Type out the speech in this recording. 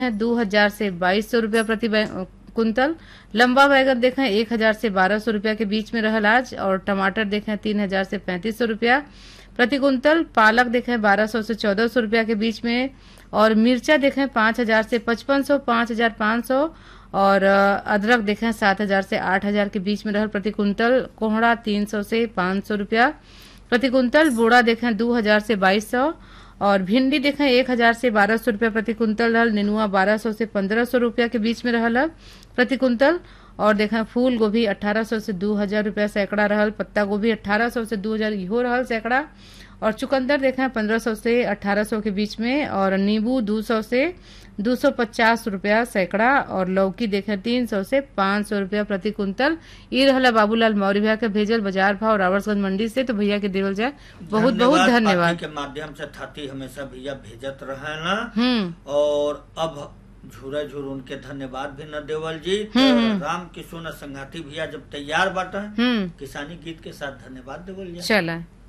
है दो हजार से बाईस सौ रूपया प्रति बै- कुंतल लंबा बैगन देखें एक हजार से बारह सौ रूपया के बीच में रहल आज और टमाटर देखें तीन हजार से पैंतीस सौ रूपया प्रति कुंतल पालक देखें बारह सौ से चौदह सौ रूपया के बीच में और मिर्चा देखें पांच हजार से पचपन सौ पांच हजार पाँच सौ और अ, अदरक देखें सात हजार से आठ हजार के बीच में रहल प्रति कुंतल कोहड़ा तीन सौ से पाँच सौ रूपया प्रति कुंतल बोड़ा देखें दो हजार से बाईस सौ और भिंडी देखें एक हजार से बारह सौ रूपया प्रति कुंतल रहल नेनुआ बारह सौ से पंद्रह सौ रूपया के बीच में रहल है प्रति कुंतल और देखें फूल गोभी अठारह सौ से दो हजार रूपया सैकड़ा रहल पत्ता गोभी अठारह सौ से दो हजार इहो रहल सैकड़ा और चुकंदर देखें पंद्रह सौ से अठारह सौ के बीच में और नींबू दो सौ से दो सौ पचास रूपया सैकड़ा और लौकी देखें तीन सौ से पाँच सौ रूपया प्रति कुंतल ई रहला बाबूलाल मौर्य भैया के भेजल बाजार भाव रावर्सगंज मंडी से तो भैया के देवल जाए बहुत बहुत धन्यवाद पार्टी के माध्यम से थाती हमेशा भैया भेजत रहे ना हम्म और अब झूरा झूर उनके धन्यवाद भी न देवल जी तो राम किशोर संघाती भैया जब तैयार बाटा हम्म किसानी गीत के साथ धन्यवाद देवल जी चला